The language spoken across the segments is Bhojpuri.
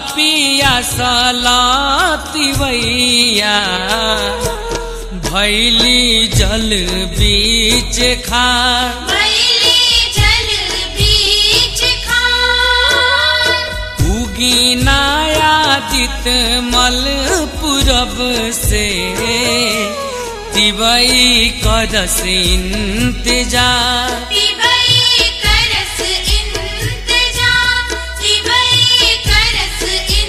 पिया सलातिवैया भैली जल बीच खार भैली जल बीच खार उगी नायादित मल पूरब से तिवई करस इंतजार तिवई करस इंतजार तिवई करस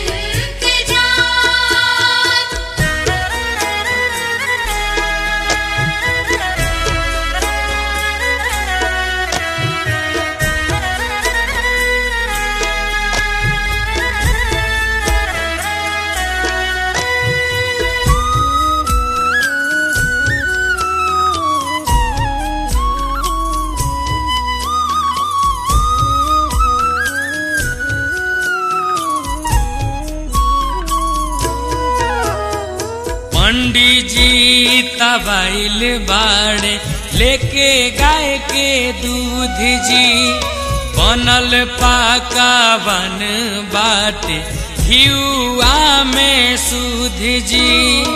पंडित जी तबाइल बाड़े लेके गाय के दूध जी बनल पाका बन बाटे हियुआ में सूध जी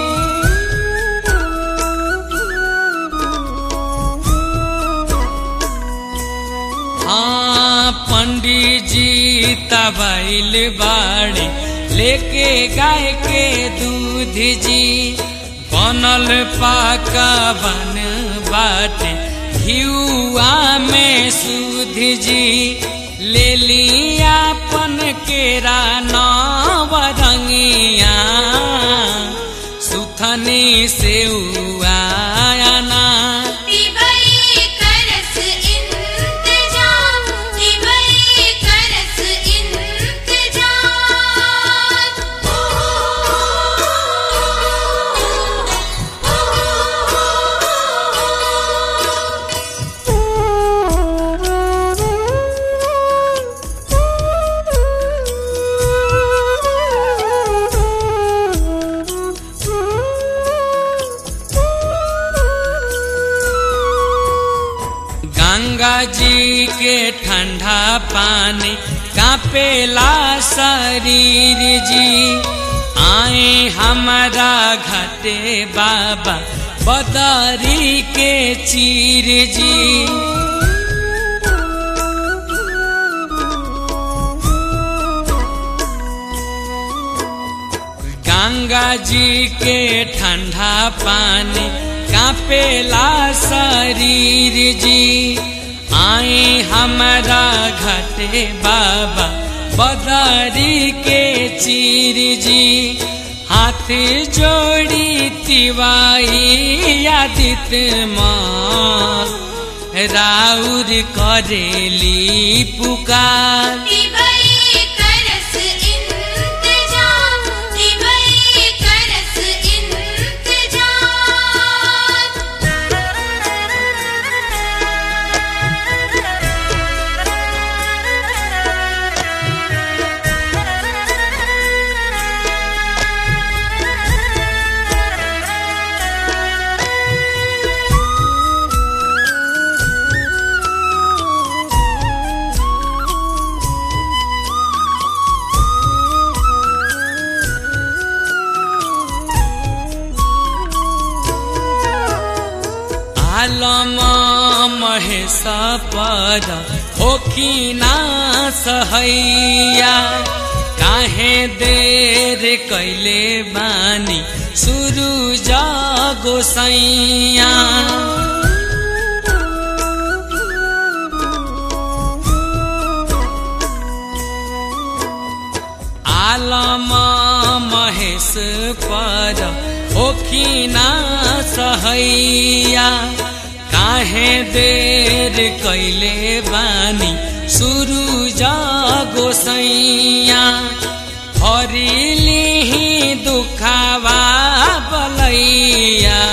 हाँ पंडित जी तबाइल बाड़े लेके गाय के दूध जी बनल पाका बन बाटे हियुआ में सूध जी ले लिया पन केरा नवरंगिया सुथनी से आना तिवई करस इंतजार तिवई करस गंगा जी के ठंडा पानी कापेला शरीर जी आए हमारा घटे बाबा बदरी के चीर जी गंगा जी के ठंडा पानी कापेला शरीर जी आए हमारा घटे बाबा बदरी के चीर जी हाथ जोड़ी तिवाई आदित माँ राउर करेली पुकार तिवई करस इंतजार तिवई करस आलम महेश पद होखिना सहैया काहे देर कैले बानी सुरु गोसैया आलम महेश पर होखिना सहैया काहे देर कैले बानी सुरु गोसैया हरिली दुखावा बलैया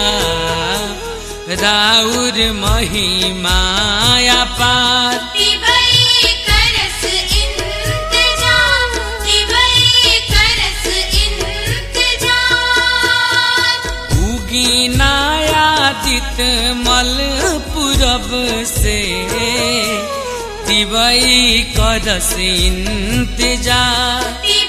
राउर महिमाया पार तिवई करस इंतजार तिवई करस इंतजार उगी नायादित मल पूरब से तिवई करस इंतजार तिवई